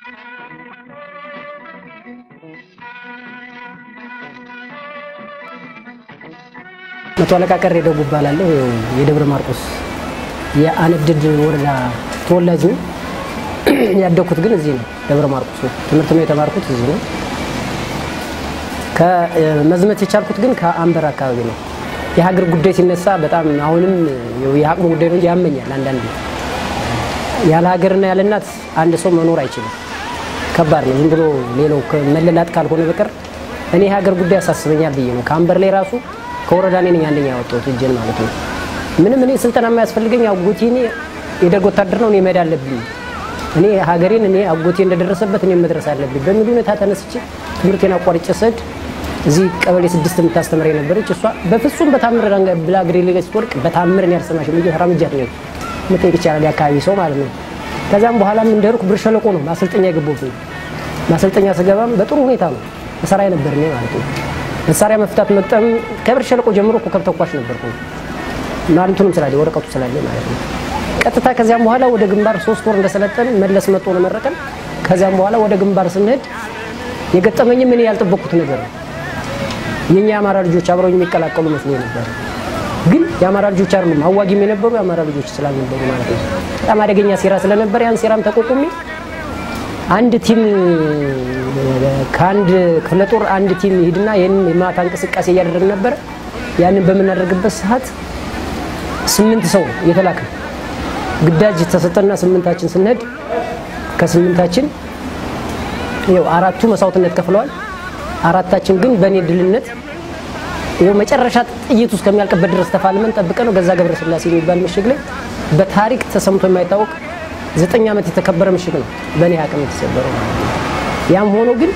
መቶ አለቃ ቀሬ ደጉ እባላለሁ። የደብረ ማርቆስ የአነድድ ወረዳ ተወላጅ ነው። ያደግኩት ግን እዚህ ነው፣ ደብረ ማርቆስ ነው። ትምህርት ነው የተማርኩት እዚህ ነው። ከመዝመት የቻልኩት ግን ከአንበር አካባቢ ነው። የሀገር ጉዳይ ሲነሳ በጣም አሁንም የአቅሙ ጉዳይ ነው እንጂ ያመኛል። አንዳንድ ያለ ሀገርና ያለ እናት አንድ ሰው መኖር አይችልም። ከባድ ነው። ዝም ብሎ ሌላው መለላጥ ካልሆነ በቀር እኔ የሀገር ጉዳይ ያሳስበኛል ብዬ ነው ከአንበር ላይ ራሱ ከወረዳ እኔ ነኝ አንደኛ ያወጣሁት እጄን ማለት ነው። ምንም እኔ ስልጠና የማያስፈልገኝ አጎቴ እኔ የደርግ ወታደር ነው እኔ መሄድ አለብኝ እኔ ሀገሬን እኔ አጎቴ እንደደረሰበት እኔ መድረስ አለብኝ በሚል ሁኔታ ተነስቼ ትምህርቴን አቋርጬ ስሄድ እዚህ ቀበሌ ስድስት የምታስተምር የነበረች እሷ በፍጹም በታምር ብላ እግሬ ላይ ስትወድቅ በታምር እኔ አልሰማሽም ብዬ ተራምጃት ነው መጠየቅ ይቻላል የአካባቢ ሰው ማለት ነው። ከዛም በኋላም እንደርኩ ብር ሸለቆ ነው ማሰልጠኛ የገባሁት። ማሰልጠኛ ስገባም በጥሩ ሁኔታ ነው መሳሪያ ነበር እኔ ማለት ነው። መሳሪያ መፍታት መቅጠም ከብር ሸለቆ ጀምሮ ኮከብ ተኳሽ ነበርኩ ማለቱንም ስላለ ወረቀቱ ስላለ ማለት ነው። ቀጥታ ከዚያም በኋላ ወደ ግንባር ሶስት ወር እንደሰለጠን መለስ መጥቶ ነው መረቀን። ከዚያም በኋላ ወደ ግንባር ስንሄድ የገጠመኝም እኔ ያልጠበቅኩት ነገር ነው። የኛ የአማራ ልጆች አብረው የሚቀላቀሉ መስሎ ነበር። ግን የአማራ ልጆች አይደሉም፣ አዋጊም የነበሩ የአማራ ልጆች ስላልነበሩ ማለት ነው። በጣም አደገኛ ሴራ ስለነበር ያን ሴራም ተቋቁሜ አንድ ቲም ከአንድ ክፍለ ጦር አንድ ቲም ይሄድና ይህን የማታ እንቅስቃሴ እያደረግን ነበረ። ያንን በምናደርግበት ሰዓት ስምንት ሰው የተላከ ግዳጅ ተሰጠና ስምንታችን ስንሄድ ከስምንታችን ያው አራቱ መስዋዕትነት ከፍለዋል። አራታችን ግን በእኔ ድልነት ይኸው መጨረሻ ጥይቱ እስከሚያልቅበት ድረስ ተፋልመን ጠብቀ ነው ገዛ ገብረ ስላሴ የሚባል ምሽግ ላይ በታሪክ ተሰምቶ የማይታወቅ ዘጠኝ ዓመት የተከበረ ምሽግ ነው በእኔ አቅም የተሰበረው ማለት ነው። ያም ሆኖ ግን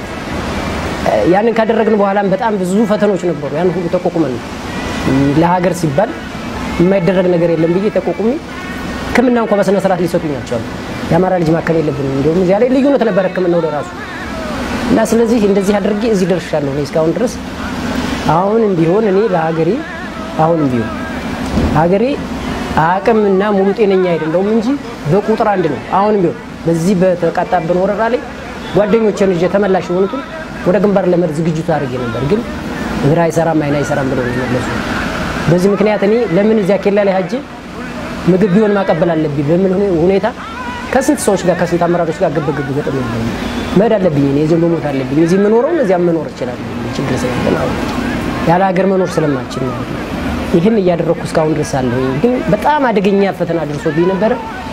ያንን ካደረግን በኋላም በጣም ብዙ ፈተኖች ነበሩ። ያን ሁሉ ተቋቁመን ነው ለሀገር ሲባል የማይደረግ ነገር የለም ብዬ ተቋቁሜ ሕክምና እንኳ በስነ ስርዓት ሊሰጡኝ አልቻሉ። የአማራ ልጅ ማከም የለብንም እንዲሁም እዚያ ላይ ልዩነት ነበር ሕክምናው ለራሱ እና ስለዚህ እንደዚህ አድርጌ እዚህ ደርሻለሁ እኔ እስካሁን ድረስ። አሁንም ቢሆን እኔ ለሀገሬ አሁንም ቢሆን ሀገሬ አቅምና ሙሉ ጤነኛ አይደለሁም እንጂ በቁጥር አንድ ነው። አሁንም ቢሆን በዚህ በተቃጣብን ወረራ ላይ ጓደኞችን ይዤ ተመላሽ የሆኑትን ወደ ግንባር ለመድ ዝግጅቱ አድርጌ ነበር፣ ግን እግር አይሰራም አይን አይሰራም ብለው ነው የመለሱ። በዚህ ምክንያት እኔ ለምን እዚያ ኬላ ላይ ሀጄ ምግብ ቢሆን ማቀበል አለብኝ በሚል ሁኔታ ከስንት ሰዎች ጋር ከስንት አመራሮች ጋር ግብግብ ገጥም ያለ መሄድ አለብኝ እኔ እዚሁ መሞት አለብኝ። እዚህ የምኖረውን እዚያ መኖር እችላለሁ ችግር ስላለ ማለት ነው። ያለ ሀገር መኖር ስለማልችል ማለት ነው። ይህን እያደረግኩ እስካሁን ድረስ አለሁ። ግን በጣም አደገኛ ፈተና ደርሶብኝ ነበረ።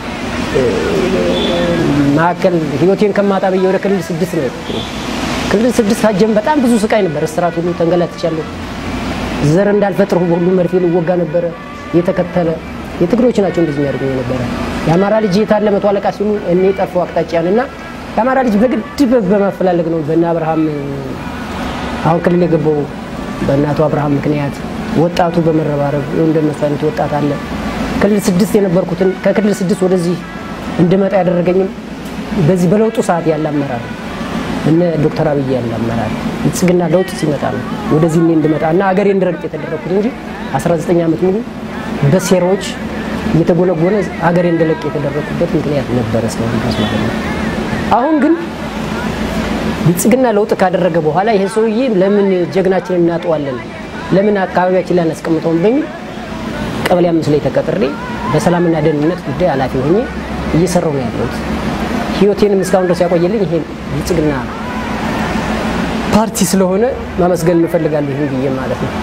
መካከል ህይወቴን ከማጣ ብዬ ወደ ክልል ስድስት ነው የሄድኩት። ክልል ስድስት ሀጀም በጣም ብዙ ስቃይ ነበር። እስራት ሁሉ ተንገላትቻለሁ። ዘር እንዳልፈጥር ሁሉ መርፌ ልወጋ ነበረ የተከተለ የትግሮች ናቸው እንደዚህ የሚያደርጉኝ ነበረ። የአማራ ልጅ የታለ መቶ አለቃ ሲሉ እኔ ጠፋው አቅጣጫን እና የአማራ ልጅ በግድ በማፈላለግ ነው በእነ አብርሃም አሁን ክልል የገባው በእናቱ አብርሃም ምክንያት ወጣቱ በመረባረብ እንደነሱ አይነት ወጣት አለ። ክልል ስድስት የነበርኩትን ከክልል ስድስት ወደዚህ እንድመጣ ያደረገኝም በዚህ በለውጡ ሰዓት ያለ አመራር እነ ዶክተር አብይ ያለ አመራር ብልጽግና ለውጥ ሲመጣ ነው ወደዚህ እኔ እንድመጣ እና አገሬ እንድረግጥ የተደረግኩት እንጂ 19 ዓመት ሙሉ በሴራዎች እየተጎነጎነ ሀገሬ እንደለቅ የተደረግኩበት ምክንያት ነበረ እስካሁን ድረስ ማለት ነው። አሁን ግን ብልጽግና ለውጥ ካደረገ በኋላ ይሄ ሰውዬ ለምን ጀግናችንን እናጠዋለን፣ ለምን አካባቢያችን ላይ አናስቀምጠውም በሚል ቀበሌ አምስት ላይ ተቀጥሬ በሰላምና ደህንነት ጉዳይ ኃላፊ ሆኜ እየሰራው ነው ያለሁት። ህይወቴንም እስካሁን ድረስ ያቆየልኝ ይሄ ብልጽግና ፓርቲ ስለሆነ ማመስገን እንፈልጋለሁ ይህን ብዬ ማለት ነው።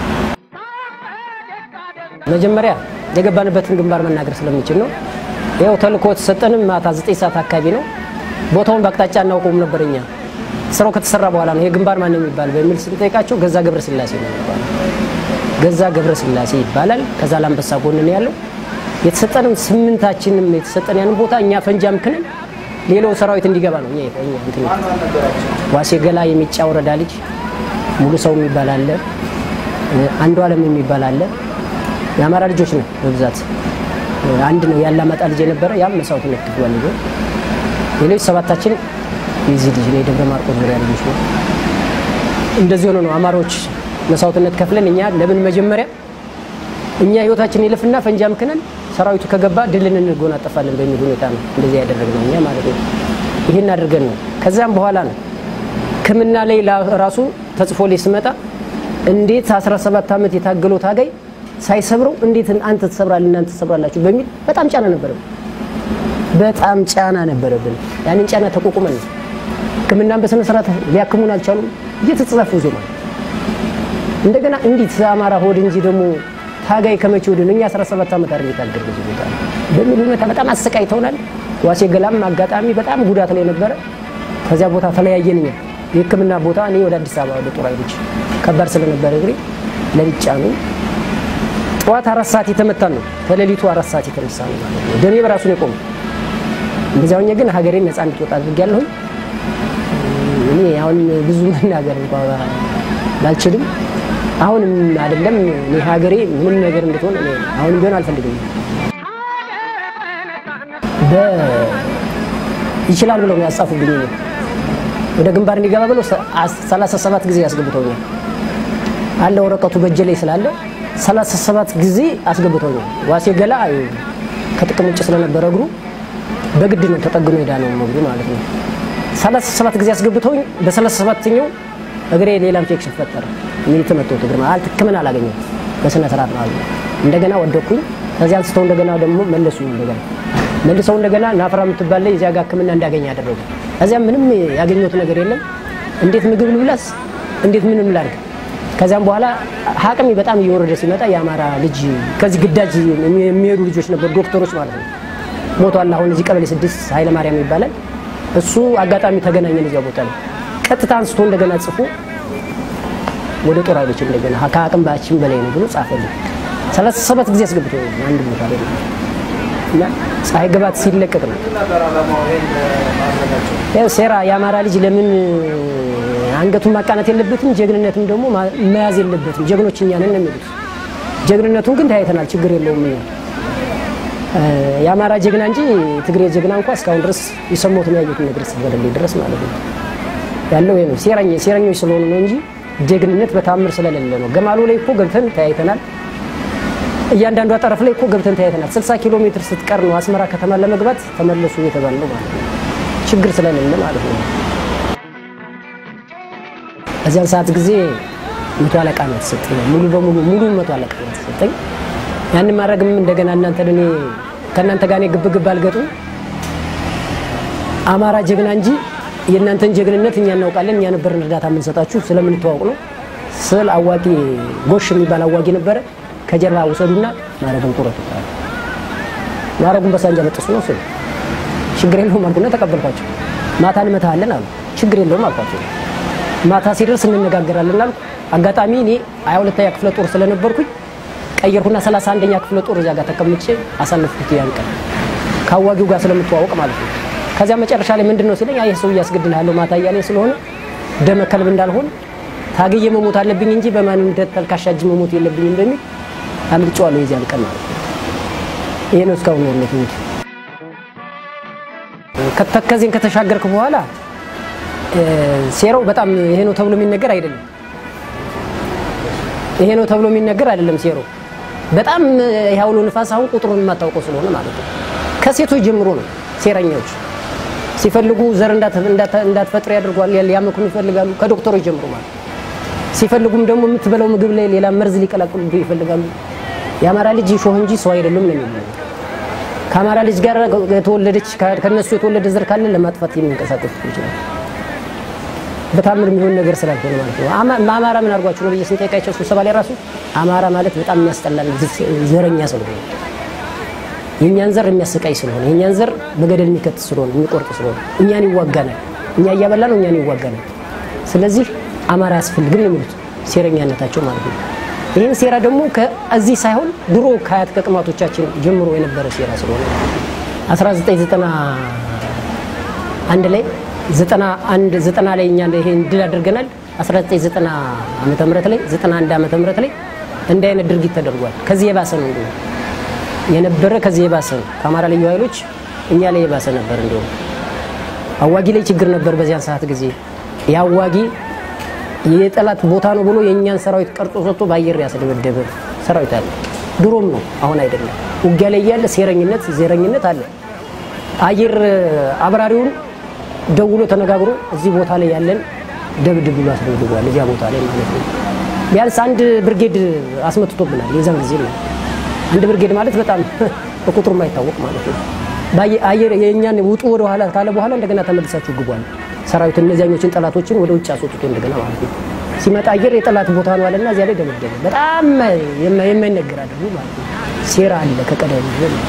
መጀመሪያ የገባንበትን ግንባር መናገር ስለምንችል ነው። ይኸው ተልእኮ የተሰጠንም ማታ ዘጠኝ ሰዓት አካባቢ ነው። ቦታውን በአቅጣጫ እናውቀውም ነበር እኛ ስራው ከተሰራ በኋላ ነው ይሄ ግንባር ማን ነው የሚባል በሚል ስንጠይቃቸው ገዛ ገብረ ስላሴ ነው የሚባለው። ገዛ ገብረ ስላሴ ይባላል። ከዛ ላንበሳ ጎን ነው ያለው። የተሰጠንም ስምንታችንም የተሰጠን ያንን ቦታ እኛ ፈንጂ አምክነን ሌላው ሰራዊት እንዲገባ ነው። እኛ እኛ እንትን ዋሴ ገላ የሚጫ ወረዳ ልጅ ሙሉ ሰው የሚባል አለ፣ አንዱ አለም የሚባል አለ። የአማራ ልጆች ነው በብዛት አንድ ነው ያላማጣ ልጅ የነበረ ያም መስዋዕትነት ከፍሏል። ልጆ ሌሎች ሰባታችን የዚህ ልጅ ነው የደብረ ማርቆስ ዙሪያ ልጆች ነው። እንደዚህ ሆኖ ነው አማሮች መስዋዕትነት ከፍለን እኛ ለምን መጀመሪያ እኛ ህይወታችን ይለፍና ፈንጂ አምክነን ሰራዊቱ ከገባ ድልን እንጎናጠፋለን በሚል ሁኔታ ነው እንደዚህ ያደረግነው እኛ ማለት ነው። ይህን አድርገን ነው። ከዚያም በኋላ ነው ሕክምና ላይ ራሱ ተጽፎ ላይ ስመጣ እንዴት 17 ዓመት የታገለው ታጋይ ሳይሰብረው እንዴት አንተ ትሰብራለህ እናንተ ትሰብራላችሁ በሚል በጣም ጫና ነበረብን። በጣም ጫና ነበረብን። ያንን ጫና ተቋቁመን ነው ሕክምናን በስነ ስርዓት ሊያክሙን አልቻሉም። እየተጻፉ ዜማ እንደገና እንዴት አማራ ሆድ እንጂ ደግሞ ታጋይ ከመቼ ወዲህ እኛ 17 ዓመት አይደል የታገል ብዙ ቦታ በሚል ሁኔታ በጣም አሰቃይተውናል። ዋሴ ገላም አጋጣሚ በጣም ጉዳት ላይ ነበረ። ከዚያ ቦታ ተለያየን። እኛ የሕክምና ቦታ እኔ ወደ አዲስ አበባ ወደ ጦር ኃይሎች ከባድ ስለነበረ እግሬ ለብቻ ነው። ጠዋት አራት ሰዓት የተመታን ነው። ከሌሊቱ አራት ሰዓት የተነሳ ነው ማለት ነው። ደሜ በራሱ ነው የቆመው። እንደዚያው ሆኜ ግን ሀገሬን ነፃ እንድትወጣ አድርጌያለሁኝ። እኔ አሁን ብዙ መናገር እንኳን ባልችልም አሁንም አይደለም እኔ ሀገሬ ምንም ነገር እንድትሆን እኔ አሁንም ቢሆን አልፈልግም። ይችላል ብለው ያጻፉብኝ ነው ወደ ግንባር እንዲገባ ብለው 37 ጊዜ ያስገብተውኛል። አለ ወረቀቱ በእጄ ላይ ስላለ 37 ጊዜ አስገብተውኛል። ዋሴ ገላ ከጥቅም ውጭ ስለነበረ እግሩ በግድ ነው ተጠግኖ ሄዳ ነው እግሩ ማለት ነው። 37 ጊዜ አስገብተውኝ በ37ኛው እግሬ ሌላ ኢንፌክሽን ፈጠረ። እኔ የተመተውት እግር ማለት ሕክምና አላገኘሁም በስነ ስርዓት ማለት ነው። እንደገና ወደኩኝ። ከዚያ አንስተው እንደገና ደግሞ መለሱ። እንደገና መልሰው እንደገና ናፍራ የምትባል ላይ እዚያ ጋር ሕክምና እንዳገኘ ያደረጉ። ከዚያ ምንም ያገኘሁት ነገር የለም። እንዴት ምግብ ልብላስ፣ እንዴት ምንም ላድርግ። ከዚያም በኋላ አቅሜ በጣም እየወረደ ሲመጣ የአማራ ልጅ ከዚህ ግዳጅ የሚሄዱ ልጆች ነበሩ፣ ዶክተሮች ማለት ነው። ሞቷል። አሁን እዚህ ቀበሌ ስድስት ኃይለ ማርያም ይባላል። እሱ አጋጣሚ ተገናኘን እዚያ ቦታ ላይ ቀጥታ አንስቶ እንደገና ጽፎ ወደ ጦር ኃይሎች እንደገና ከአቅም ባችን በላይ ነው ብሎ ጻፈልኝ። ሰላሳ ሰባት ጊዜ አስገብቶ አንድ ቦታ ላይ እና ፀሐይ ግባት ሲለቀቅ ነው ያው ሴራ የአማራ ልጅ ለምን አንገቱን ማቃናት የለበትም፣ ጀግንነትም ደግሞ መያዝ የለበትም። ጀግኖች እኛ ነን ነው የሚሉት። ጀግንነቱን ግን ታይተናል፣ ችግር የለውም። እኛ የአማራ ጀግና እንጂ ትግሬ ጀግና እንኳ እስካሁን ድረስ የሰሞትን ያዩትን ነገር እስከበደሌ ድረስ ማለት ነው ያለው ይሄ ነው። ሴረኛ ሴረኞች ስለሆኑ ነው እንጂ ጀግንነት በታምር ስለሌለ ነው። ገማሉ ላይ እኮ ገብተን ተያይተናል። እያንዳንዷ ጠረፍ ላይ እኮ ገብተን ተያይተናል። 60 ኪሎ ሜትር ስትቀር ነው አስመራ ከተማ ለመግባት ተመለሱ እየተባለ ነው ማለት ነው። ችግር ስለሌለ ማለት ነው። እዚያን ሰዓት ጊዜ መቶ አለቃ ነው የተሰጠኝ። ሙሉ በሙሉ ሙሉ መቶ አለቃ ነው የተሰጠኝ። ያንን ማድረግም እንደገና እናንተ እኔ ከእናንተ ጋር ግብ ግብ አልገጡም። አማራ ጀግና እንጂ የእናንተን ጀግንነት እኛ እናውቃለን። እኛ ነበርን እርዳታ የምንሰጣችሁ ስለምንተዋውቅ ነው። ስል አዋቂ ጎሽ የሚባል አዋቂ ነበረ። ከጀርባ ውሰዱና ማረጉን ቁረጡ። ማረጉን በሳንጃ በጥሱ ነው ስል ችግር የለውም አልኩና ተቀበልኳቸው። ማታ እንመታሃለን አሉ። ችግር የለውም አልኳቸው። ማታ ሲደርስ እንነጋገራለን አልኩ። አጋጣሚ እኔ ሀያ ሁለተኛ ክፍለ ጦር ስለነበርኩኝ ቀየርኩና ሰላሳ አንደኛ ክፍለ ጦር እዚያ ጋር ተቀምጬ አሳለፍኩት። ያን ቀን ከአዋጊው ጋር ስለምተዋወቅ ማለት ነው። ከዚያ መጨረሻ ላይ ምንድን ነው ሲለኝ ይህ ሰው እያስገድልሃለሁ ማታ እያለኝ ስለሆነ ደመ ከልብ እንዳልሆን ታግዬ መሞት አለብኝ እንጂ በማንም ተልካሻ እጅ መሞት የለብኝም በሚል አምልጬዋለሁ የዚያን ቀን ማለት ነው። ይሄ ነው እስካሁን ያለት እንጂ ከተከዜን ከተሻገርክ በኋላ ሴራው በጣም ይሄ ነው ተብሎ የሚነገር አይደለም። ይሄ ነው ተብሎ የሚነገር አይደለም። ሴራው በጣም ያውሎ ንፋስ አሁን ቁጥሩን የማታውቀው ስለሆነ ማለት ነው። ከሴቶች ጀምሮ ነው ሴረኛዎች ሲፈልጉ ዘር እንዳትፈጥር ያደርጓል፣ ሊያመክኑ ይፈልጋሉ። ከዶክተሮች ጀምሮ ማለት ሲፈልጉም ደግሞ የምትበላው ምግብ ላይ ሌላ መርዝ ሊቀላቅሉ ይፈልጋሉ። የአማራ ልጅ ሾህ እንጂ ሰው አይደለም ነው የሚለው። ከአማራ ልጅ ጋር የተወለደች ከነሱ የተወለደ ዘር ካለ ለማጥፋት የሚንቀሳቀሱ ይችላል። በታምር የሚሆን ነገር ስላልሆነ ማለት ነው። አማራ ምን አድርጓቸው ነው ብዬ ስንጠይቃቸው ስብሰባ ላይ ራሱ አማራ ማለት በጣም የሚያስጠላል ዘረኛ ስለሆነ የእኛን ዘር የሚያሰቃይ ስለሆነ የእኛን ዘር በገደል የሚከት ስለሆነ የሚቆርጥ ስለሆነ እኛን ይዋጋናል። እኛ እያበላ ነው እኛን ይዋጋናል። ስለዚህ አማራ አያስፈልግም ነው የሚሉት ሴረኛነታቸው ማለት ነው። ይህን ሴራ ደግሞ ከዚህ ሳይሆን ድሮ ከአያት ከቅማቶቻችን ጀምሮ የነበረ ሴራ ስለሆነ 1991 ላይ 91 ዘጠና ላይ እኛ ይሄን ድል አድርገናል። 1990 ዓመተ ምህረት ላይ 91 ዓመተ ምህረት ላይ እንዲህ አይነት ድርጊት ተደርጓል። ከዚህ የባሰ ነው እንዲሁ የነበረ ከዚህ የባሰ ነው። ከአማራ ልዩ ኃይሎች እኛ ላይ የባሰ ነበር። እንዲሁም አዋጊ ላይ ችግር ነበር በዚያን ሰዓት ጊዜ የአዋጊ የጠላት ቦታ ነው ብሎ የእኛን ሰራዊት ቀርጾ ሰጥቶ በአየር ያስደበደበ ሰራዊት አለ። ድሮም ነው አሁን አይደለም። ውጊያ ላይ እያለ ሴረኝነት፣ ዜረኝነት አለ። አየር አብራሪውን ደውሎ ተነጋግሮ እዚህ ቦታ ላይ ያለን ደብድብ ብሎ አስደብድቧል። እዚያ ቦታ ላይ ማለት ነው። ቢያንስ አንድ ብርጌድ አስመትቶብናል። የዛን ጊዜ ነው። አንድ ብርጌድ ማለት በጣም በቁጥሩ የማይታወቅ ማለት ነው። አየር የእኛን ውጡ ወደ ኋላ ካለ በኋላ እንደገና ተመልሳችሁ ግቧል። ሰራዊት እነዚያኞችን ጠላቶችን ወደ ውጭ አስወጥቶ እንደገና ማለት ነው። ሲመጣ አየር የጠላት ቦታ ነው አለና እዚያ ላይ ደበደበ። በጣም የማይነገር አድርጉ ማለት ነው። ሴራ አለ ከቀደም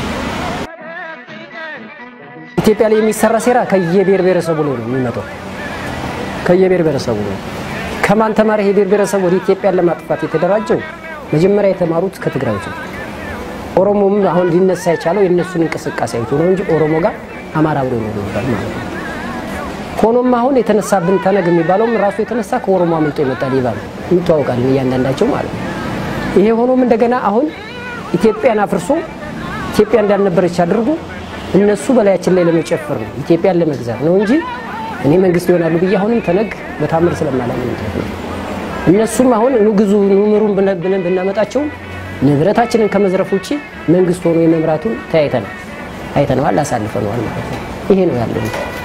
ኢትዮጵያ ላይ የሚሰራ ሴራ ከየብሔር ብሔረሰቡ ላይ ነው የሚመጣው። ከየብሔር ብሔረሰቡ ነው። ከማን ተማሪ ይሄ ብሔር ብሔረሰብ ወደ ኢትዮጵያን ለማጥፋት የተደራጀው? መጀመሪያ የተማሩት ከትግራዮች ነው። ኦሮሞም አሁን ሊነሳ የቻለው የእነሱን እንቅስቃሴ አይቶ ነው እንጂ ኦሮሞ ጋር አማራ ብሎ ነው ይባል ማለት ነው። ሆኖም አሁን የተነሳብን ተነግ የሚባለውም ራሱ የተነሳ ከኦሮሞ አምልጦ የመጣ ሌባ ነው። እንተዋወቃለን እያንዳንዳቸው ማለት ነው። ይሄ ሆኖም እንደገና አሁን ኢትዮጵያን አፍርሶ ኢትዮጵያ እንዳልነበረች አድርጎ እነሱ በላያችን ላይ ለመጨፈር ነው ኢትዮጵያን ለመግዛት ነው እንጂ እኔ መንግስት ይሆናሉ ብዬ አሁንም ተነግ በታምር ስለማላምን ነው። እነሱም አሁን ንግዙ ኑምሩን ብለን ብናመጣቸው ንብረታችንን ከመዝረፍ ውጭ መንግስት ሆኖ የመምራቱን ተያይተናል፣ አይተነዋል፣ አሳልፈነዋል ማለት ነው። ይሄ ነው ያለው።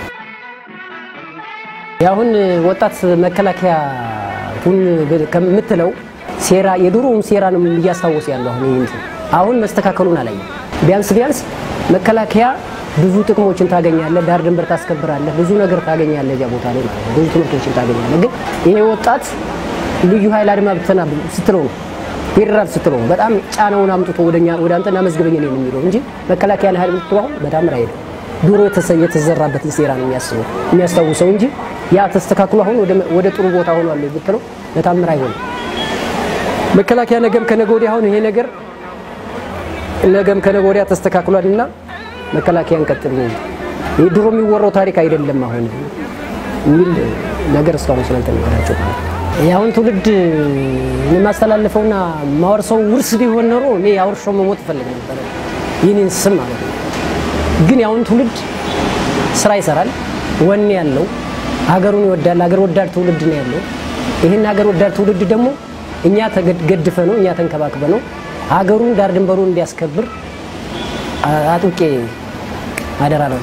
የአሁን ወጣት መከላከያ ሁን ከምትለው ሴራ የድሮውን ሴራ ነው እያስታወስ ያለው አሁን ይህን አሁን መስተካከሉን አላየም። ቢያንስ ቢያንስ መከላከያ ብዙ ጥቅሞችን ታገኛለህ፣ ዳር ድንበር ታስከብራለህ፣ ብዙ ነገር ታገኛለህ እዚያ ቦታ ላይ ማለት ነው። ብዙ ትምህርቶችን ታገኛለህ። ግን ይሄ ወጣት ልዩ ኃይል አድማ ብተና ስትለው ነው ፌዴራል ስትለው ነው በጣም ጫናውን አምጥቶ ወደኛ ወደ አንተና መዝግበኝ ነው የሚለው እንጂ መከላከያ ኃይል ብትለው አሁን በጣም ራይደ ድሮ የተዘራበትን ሴራ ነው የሚያስበው የሚያስታውሰው እንጂ ያ ተስተካክሎ አሁን ወደ ጥሩ ቦታ ሆኗል ብትለው በታምር አይሆንም። መከላከያ ነገም ከነገ ወዲያ አሁን ይሄ ነገር ነገም ከነገ ወዲያ ተስተካክሏልና መከላከያ እንቀጥል ነው። ይህ ድሮ የሚወራው ታሪክ አይደለም አሁን የሚል ነገር እስካሁን ስላልተነገራቸው የአሁን ትውልድ የማስተላለፈውና ማወርሰው ውርስ ቢሆን ኖሮ እኔ አውርሾ መሞት እፈልግ ነበረ፣ ይህንን ስም ማለት ነው። ግን የአሁን ትውልድ ስራ ይሰራል፣ ወኔ ያለው ሀገሩን ይወዳል። ሀገር ወዳድ ትውልድ ነው ያለው። ይህን ሀገር ወዳድ ትውልድ ደግሞ እኛ ተገድፈ ነው እኛ ተንከባክበ ነው ሀገሩን ዳር ድንበሩን እንዲያስከብር አጥብቄ አደራ ነው።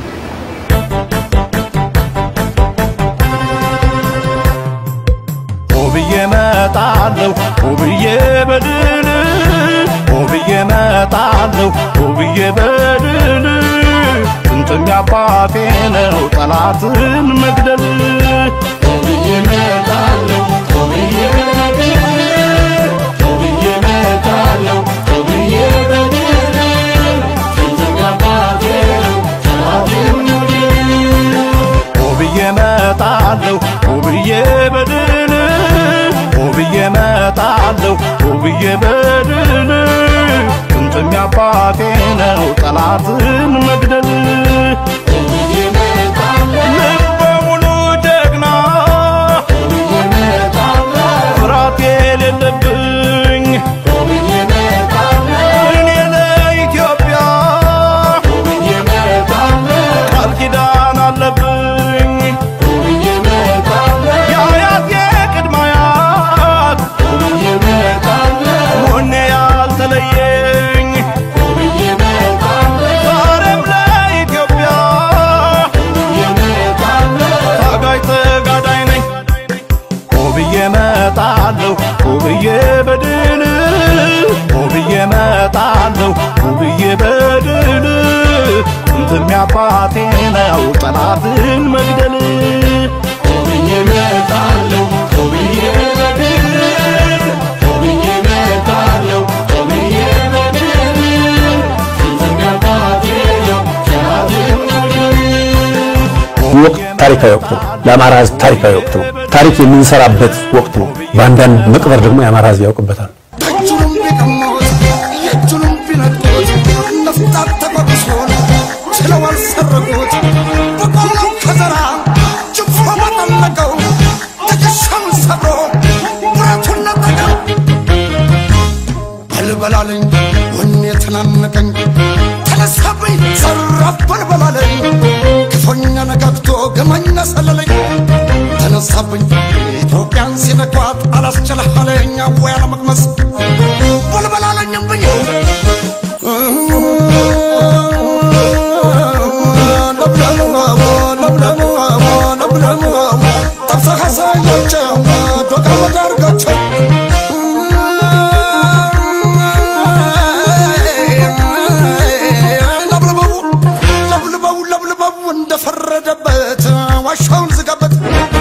ውብዬ መጣለሁ ውብዬ በድል ውብዬ መጣለሁ ውብዬ በድል ጥንጥም ያባቴ ነው ጠላትን መግደል ውብዬ መጣለሁ ውብዬ በድል ውብዬ መጣለሁ ውብዬ በድል ጥንጥም ያባቴ ነው ጠላትን መግደል ውብዬ መጣለሁ ውብዬ በድል ውብዬ መጣለሁ ውብዬ በድል ጥንጥም ያባቴ ነው ጠላትን መግደል ልበ ሙሉ ጀግና ፍርሃት የሌለብኝ እኔ ለኢትዮጵያ ቃል ኪዳን አለብኝ የአያት የቅድመ አያት ወኔ ያልተለየኝ ዛሬም ለኢትዮጵያ ታጋይ ተጋዳይ ነኝ ውብዬ መጣለሁ ውብዬ በድል ውብዬ መጣለሁ ውብዬ በድል ጥንትም ያባቴ ነው ጠላትን መግደል ውብዬ መጣለሁ ውብዬ በድል ውብዬ መጣለሁ ውብዬ በድል ጥንትም ያባቴ ነው ጠላትን መግደል ወቅት ታሪካዊ ወቅት ነው። ለአማራ ሕዝብ ታሪካዊ ወቅት ነው። ታሪክ የምንሰራበት ወቅት ነው። በአንዳንድ መቅበር ደግሞ የአማራ ሕዝብ ያውቅበታል። ደጁንም ቢቀሙት የእጁንም ቢነጡት ነፍጣት ተቆርሶን ችለው አልሰረቁት በቆሎ ከዘራ ጅፎ መጠለቀው ትከሻውን ሰብሮ ብረቱን ነጠቀው በልበላለኝ ወኔ ተናነቀኝ ተነሳብኝ ዘራፍ በልበላለኝ ክፉኛ ነጋግቶ ገመኛ ሰለለኝ ተነሳብኝ ኢትዮጵያን ሲነኳት አላስችልሃለኝ ወይ አለመቅመስ በልበላለኝም ብዬ ለምለሙ ለምለሙ ለምለሙ ጠብሰህ አሳያቸው ዶቃ ወዳርጋቸው ለብልበው ለብልበው ለብልበው እንደፈረደበት ዋሻውን ዝጋበት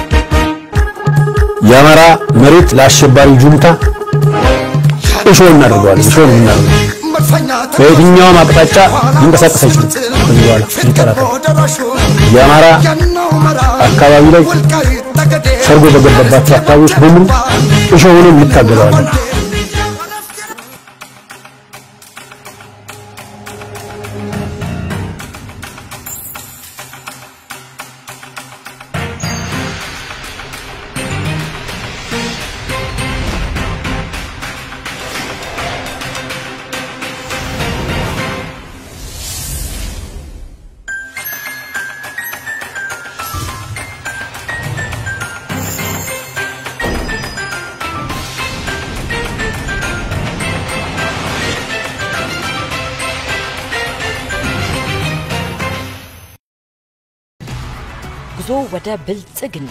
የአማራ መሬት ለአሸባሪ ጁንታ እሾህ እናደርገዋለን። እሾህ ነው የምናደርገው። በየትኛውም አቅጣጫ ሊንቀሳቀስ አይችልም። ከዚህ በኋላ ሊጠራጠር የአማራ አካባቢ ላይ ሰርጎ በገባባቸው አካባቢዎች በሙሉ እሾሁንም እንታገለዋለን። ጉዞ ወደ ብልጽግና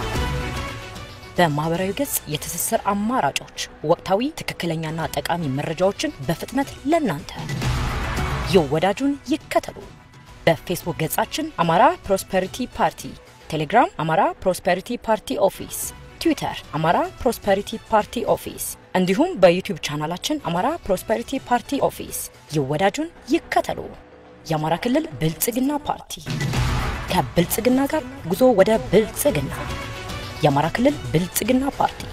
በማህበራዊ ገጽ የትስስር አማራጮች ወቅታዊ ትክክለኛና ጠቃሚ መረጃዎችን በፍጥነት ለናንተ ይወዳጁን ይከተሉ። በፌስቡክ ገጻችን አማራ ፕሮስፐሪቲ ፓርቲ፣ ቴሌግራም አማራ ፕሮስፐሪቲ ፓርቲ ኦፊስ፣ ትዊተር አማራ ፕሮስፐሪቲ ፓርቲ ኦፊስ እንዲሁም በዩቲዩብ ቻናላችን አማራ ፕሮስፐሪቲ ፓርቲ ኦፊስ ይወዳጁን ይከተሉ። የአማራ ክልል ብልጽግና ፓርቲ ከብልጽግና ጋር ጉዞ ወደ ብልጽግና። የአማራ ክልል ብልጽግና ፓርቲ